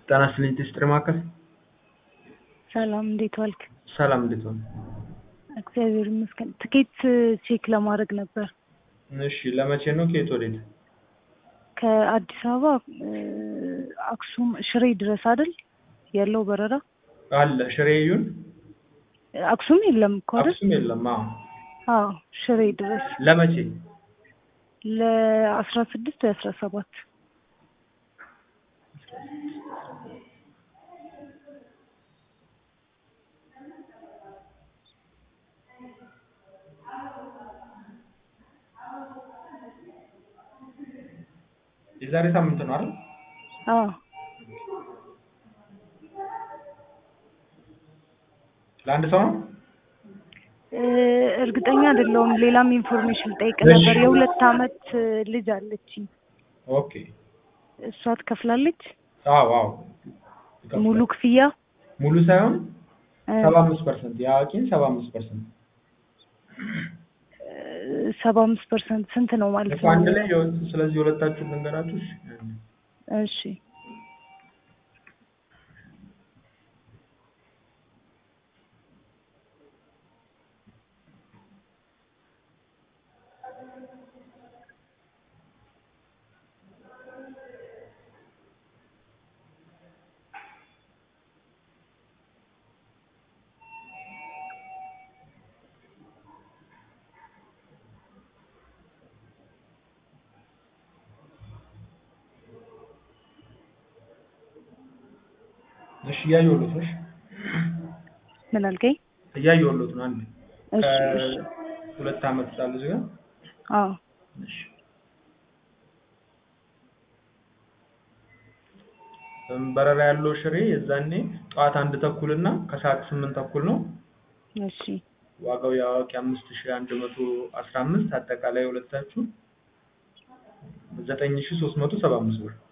ጤና ይስጥልኝ ቴስትሪ ማዕከል። ሰላም እንዴት ዋልክ? ሰላም እንዴት ሆነ? እግዚአብሔር ይመስገን። ትኬት ቼክ ለማድረግ ነበር። እሺ ለመቼ ነው? ከየት ወዴት? ከአዲስ አበባ አክሱም ሽሬ ድረስ አይደል ያለው በረራ? አለ ሽሬ ይሁን አክሱም የለም እኮ አይደል? አክሱም የለም። አዎ አዎ ሽሬ ድረስ ለመቼ? ለአስራ ስድስት ወይ አስራ ሰባት የዛሬ ሳምንት ነው አይደል? አዎ ለአንድ ሰው ነው? እ እርግጠኛ አይደለሁም። ሌላም ኢንፎርሜሽን ጠይቅ እሺ። ነበር። የሁለት አመት ልጅ አለችኝ። ኦኬ። እሷ ትከፍላለች አዎ አዎ ይከፍላል። ሙሉ ክፍያ ሙሉ ሳይሆን እ ሰባ አምስት ፐርሰንት የአዋቂን ሰባ አምስት ፐርሰንት ሰባ አምስት ፐርሰንት ስንት ነው ማለት እኮ ነው? አንድ ላይ የወ- ስለዚህ ሁለታችሁ ልንገራችሁ። እሺ። እሺ እሺ እያየሁሎት ነው። እሺ ምን አልከኝ? እያየሁሎት ነው። አንድ እሺ እሺ ሁለት አመት ሳለ እዚህ ጋር አዎ እሺ በረራ ያለው ሽሬ የዛኔ ጠዋት አንድ ተኩል እና ከሰዓት ስምንት ተኩል ነው። እሺ ዋጋው የአዋቂ አምስት ሺ አንድ መቶ አስራ አምስት አጠቃላይ ሁለታችሁ ዘጠኝ ሺ ሶስት መቶ ሰባ አምስት ብር።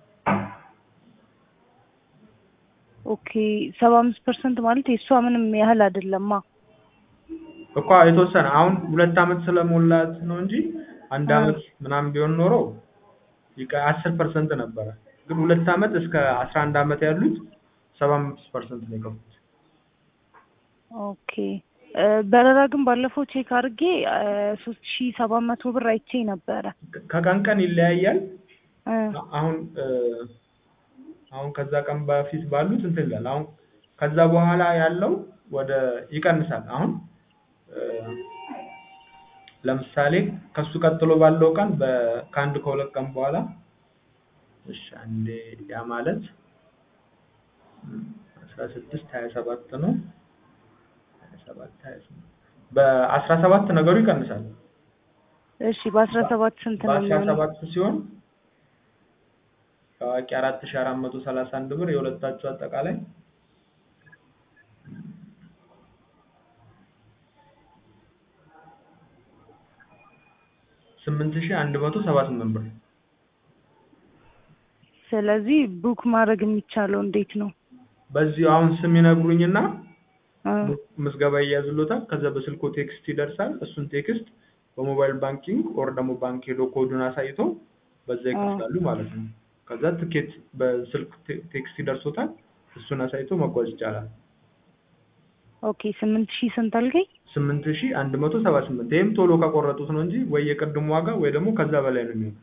ኦኬ ሰባ አምስት ፐርሰንት ማለት የእሷ ምንም ያህል አይደለማ። እኮ የተወሰነ አሁን ሁለት አመት ስለሞላት ነው እንጂ አንድ አ። አመት ምናምን ቢሆን ኖሮ ይቀ- አስር ፐርሰንት ነበረ። ግን ሁለት አመት እስከ አስራ አንድ አመት ያሉት ሰባ አምስት ፐርሰንት ነው የከፉት። ኦኬ እ በረራ ግን ባለፈው ቼክ አድርጌ ሶስት ሺ ሰባት መቶ ብር አይቼ ነበረ። ከ- ከቀን ቀን ይለያያል። እ አሁን እ አሁን ከዛ ቀን በፊት ባሉት እንትን ይላል። አሁን ከዛ በኋላ ያለው ወደ ይቀንሳል። አሁን እ ለምሳሌ ከሱ ቀጥሎ ባለው ቀን በ- ከአንድ ከሁለት ቀን በኋላ እሺ አንዴ ያ ማለት አስራ ስድስት ሀያ ሰባት ነው። ሀያ ሰባት ሀያ ስምንት በአስራ ሰባት ነገሩ ይቀንሳል። እሺ በአስራ ሰባት ስንት ነው በአስራ የሚሆነው? ሰባት ሲሆን ታዋቂ አራት ሺ አራት መቶ ሰላሳ አንድ ብር የሁለታችሁ አጠቃላይ ስምንት ሺ አንድ መቶ ሰባ ስምንት ብር። ስለዚህ ቡክ ማድረግ የሚቻለው እንዴት ነው? በዚህ አሁን ስም ይነግሩኝና እ ምዝገባ ይያዝሎታል። ከዛ በስልኮ ቴክስት ይደርሳል። እሱን ቴክስት በሞባይል ባንኪንግ ኦር ደግሞ ባንክ ሄዶ ኮዱን አሳይቶ በዛ ይከፍላሉ ማለት ነው። ከዛ ትኬት በስልክ ቴ- ቴክስት ይደርሶታል። እሱን አሳይቶ መጓዝ ይቻላል። ኦኬ ስምንት ሺህ ስንት አልከኝ? ስምንት ሺ አንድ መቶ ሰባ ስምንት ይህም ቶሎ ከቆረጡት ነው እንጂ ወይ የቅድሙ ዋጋ ወይ ደግሞ ከዛ በላይ ነው የሚሆነው።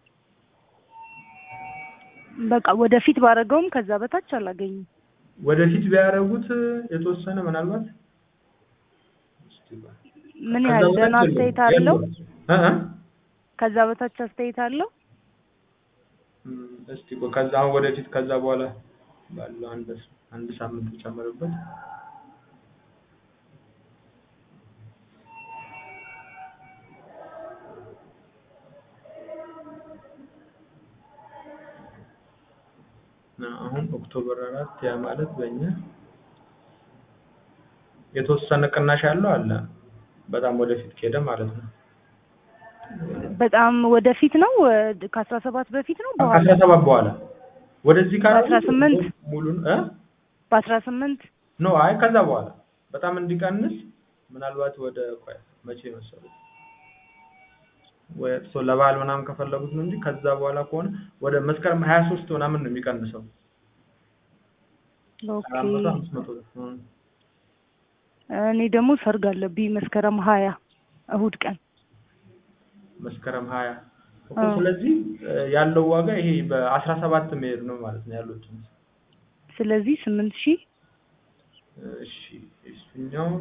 በቃ ወደፊት ባረገውም ከዛ በታች አላገኝም። ወደፊት ቢያደርጉት የተወሰነ ምናልባት እስቲ ቆይ። ምን ከዛ ያህል በታች ደህና የለውም። አስተያየት አለው? የለውም። እ እ ከዛ በታች አስተያየት አለው? እም፣ እስቲ ቆይ ከዛ አሁን ወደፊት ከዛ በኋላ ባለው አንድ አንድ ሳምንት ጨምርበት። እና አሁን ኦክቶበር አራት ያ ማለት በእኛ የተወሰነ ቅናሽ ያለው አለ። በጣም ወደፊት ከሄደ ማለት ነው። በጣም ወደፊት ነው ከአስራ ሰባት በፊት ነው በኋላ ከአስራ ሰባት በኋላ ወደዚህ ካለ በአስራ ስምንት ሙሉን እ በአስራ ስምንት ኖ አይ ከዛ በኋላ በጣም እንዲቀንስ ምናልባት ወደ ቆይ መቼ መሰሉት ወይ ሶ ለበዓል ምናምን ከፈለጉት ነው እንጂ ከዛ በኋላ ከሆነ ወደ መስከረም ሀያ ሶስት ምናምን ነው የሚቀንሰው። ኦኬ አራት መቶ አምስት መቶ ብር እ። እኔ ደግሞ ሰርግ አለብኝ መስከረም ሀያ እሁድ ቀን መስከረም ሀያ እኮ አዎ። ስለዚህ እ፣ ያለው ዋጋ ይሄ በአስራ ሰባት መሄድ ነው ማለት ነው ያሉት ስለዚህ ስምንት ሺህ እሺ እሱኛው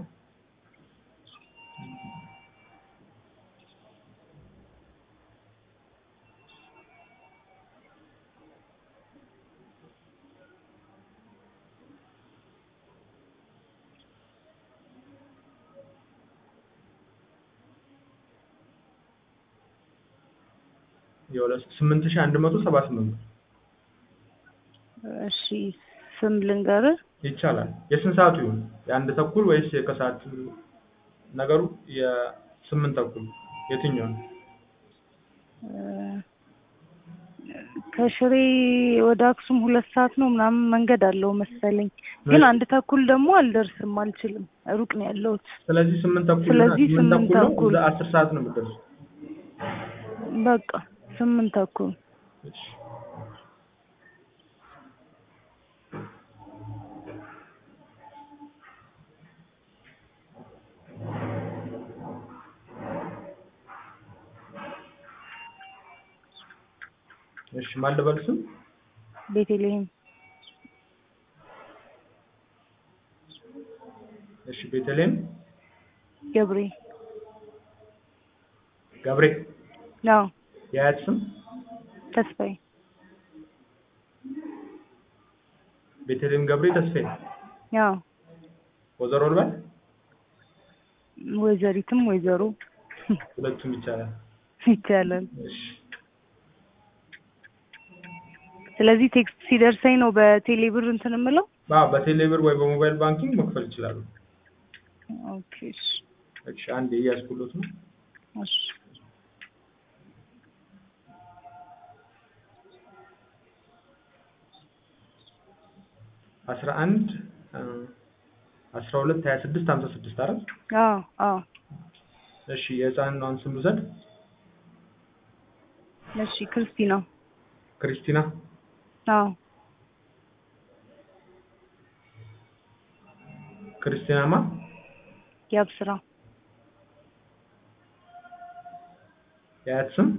የሁለት ስምንት ሺህ አንድ መቶ ሰባ ስምንት ብር እሺ ስም ልንገርህ ይቻላል። የስንት ሰዓቱ ይሁን? የአንድ ተኩል ወይስ የከሰዓት ነገሩ? የስምንት ተኩል የትኛው ነው? እ፣ ከሽሬ ወደ አክሱም ሁለት ሰዓት ነው ምናምን መንገድ አለው መሰለኝ። ግን አንድ ተኩል ደግሞ አልደርስም፣ አልችልም፣ ሩቅ ነው ያለሁት። ስለዚህ ስምንት ተኩል ስለዚህ እና ስምንት ስምንት ተኩል ነው። ተኩል። እዛ አስር ሰዓት ነው የምትደርሱ። በቃ ስምንት ተኩል እሺ። እሺ ማን ልበል ስም? ቤተልሔም እሺ ቤተልሔም ገብሬ ገብሬ ነው የአያት ስም ተስፋዬ ቤተልሔም ገብሬ ተስፋዬ ያው ወይዘሮ ልበል? ወይዘሪትም ወይዘሮ ሁለቱም ይቻላል። ይቻላል። እሺ ስለዚህ ቴክስት ሲደርሰኝ ነው በቴሌ ብር እንትን የምለው። አዎ በቴሌ ብር ወይ በሞባይል ባንኪንግ መክፈል ይችላሉ። ኦኬ እሺ፣ እሺ አንዴ እያስኩሎት ነው። እሺ። አስራ አንድ አስራ ሁለት ሀያ ስድስት ሀምሳ ስድስት አይደል? አዎ አዎ። እሺ የህፃኗን ስም ልውሰድ። እሺ ክርስቲና። ክርስቲና አዎ ክርስቲናማ ያብስራ። የአያት ስም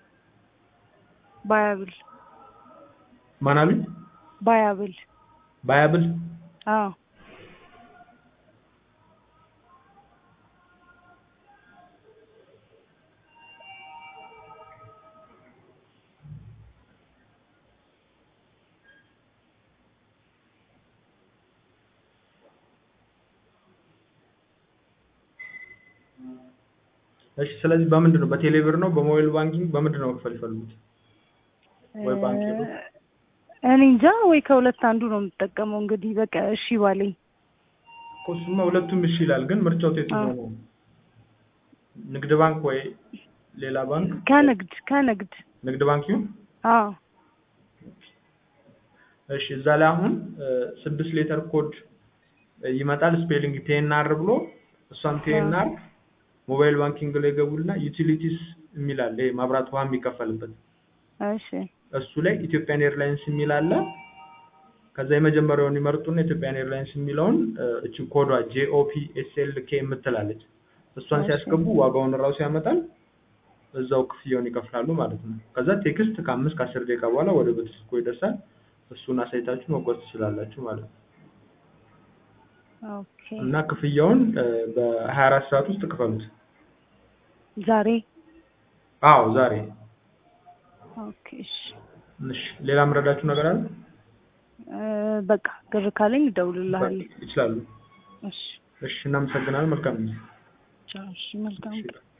ባያብል ማን አሉኝ? ባያብል። ባያብል አዎ እሺ ስለዚህ በምንድን ነው በቴሌ ብር ነው በሞባይል ባንኪንግ በምንድን ነው መክፈል ይፈልጉት? ወይ ባንክ ሄዱ? እኔ እንጃ ወይ ከሁለት አንዱ ነው የምጠቀመው። እንግዲህ በቃ እሺ ባለኝ። እኮ እሱማ ሁለቱም እሺ ይላል፣ ግን ምርጫው የትኛው ነው? ንግድ ባንክ ወይ ሌላ ባንክ? ከንግድ ከንግድ ንግድ ባንክ ይሁን። አዎ እሺ እዛ ላይ አሁን ስድስት ሌተር ኮድ ይመጣል ስፔሊንግ ቴኤንአር ብሎ እሷን ቴኤንአር ሞባይል ባንኪንግ ላይ ገቡና ዩቲሊቲስ የሚል አለ ይሄ መብራት ውሃ የሚከፈልበት እሺ እሱ ላይ ኢትዮጵያን ኤርላይንስ የሚል አለ ከዛ የመጀመሪያውን ይመርጡና ኢትዮጵያን ኤርላይንስ የሚለውን እችን ኮዷ ጄኦፒ ኤስኤልኬ የምትላለች እሷን ሲያስገቡ ዋጋውን እራሱ ያመጣል እዛው ክፍያውን ይከፍላሉ ማለት ነው ከዛ ቴክስት ከአምስት ከአስር ደቂቃ በኋላ ወደ ቤት ስልኮ ይደርሳል እሱን አሳይታችሁ መጓዝ ትችላላችሁ ማለት ነው ኦኬ እና ክፍያውን በሀያ አራት ሰዓት ውስጥ ክፈሉት ዛሬ አዎ ዛሬ ኦኬ እሺ እሺ ሌላ ምረዳችሁ ነገር አለ እ በቃ ግር ካለኝ እደውልልሃለሁ ይችላሉ እሺ እሺ እናመሰግናለን መልካም ጊዜ ቻው እሺ መልካም እሺ